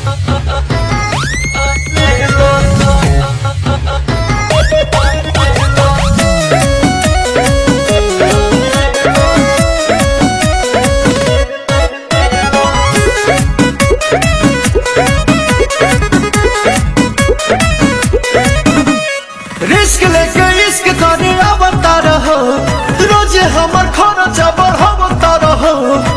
risk लेके इश्क करे आवता रहो रोज हमर खर्चा बढ़ावता रहो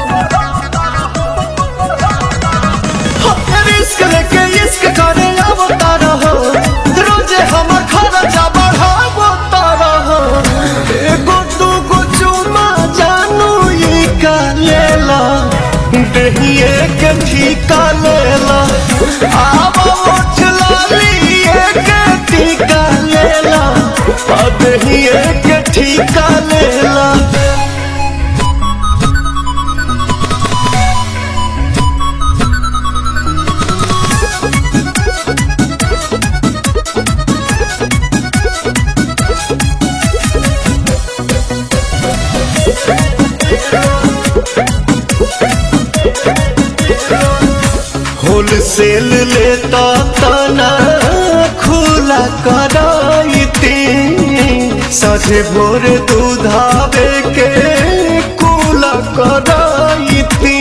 रिस्क लेके इश्क करे आवता रहो रोज हमर खर्चा बढ़ावता रहो एगो दूगो चुमा जानू ई का लेला दहिए के ठीका लेला आवा उठ लाली के टीका लेला आ दहिए के ठीका लेला होलसेल लेता तना खुला कराइती साझे भोर दूधावे के कुला कराइती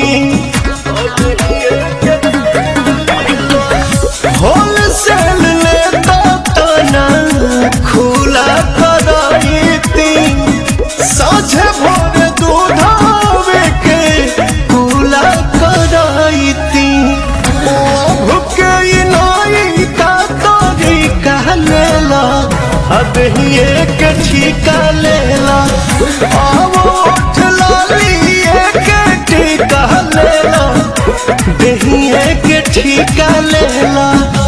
होलसेल लेता तना खुला कराइती साझे भोर दूधावे के कुला कराइती भुके नाई का तोरी कह लेला अब ही एक ठीका लेला आवो उठ लाली एक ठीका लेला दही एक ठीका लेला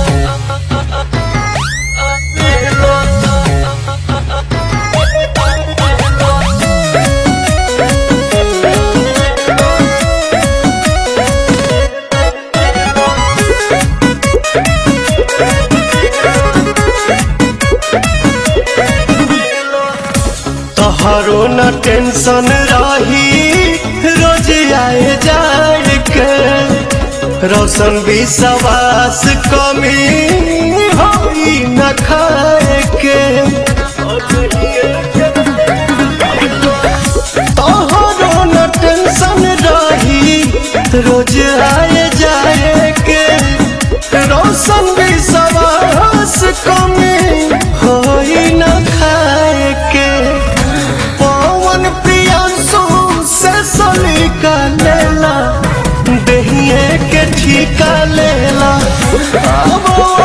तोहरो न टेंशन रही रोज आए जाए के रोशन भी सवास कमी होई न खाए के तोहरो न टेंशन रही रोज आए जाए के रोशन भी सवास कमी होई न खाए के पवन प्रियांशु से सलीका लेला दहिए के ठीका लेला अब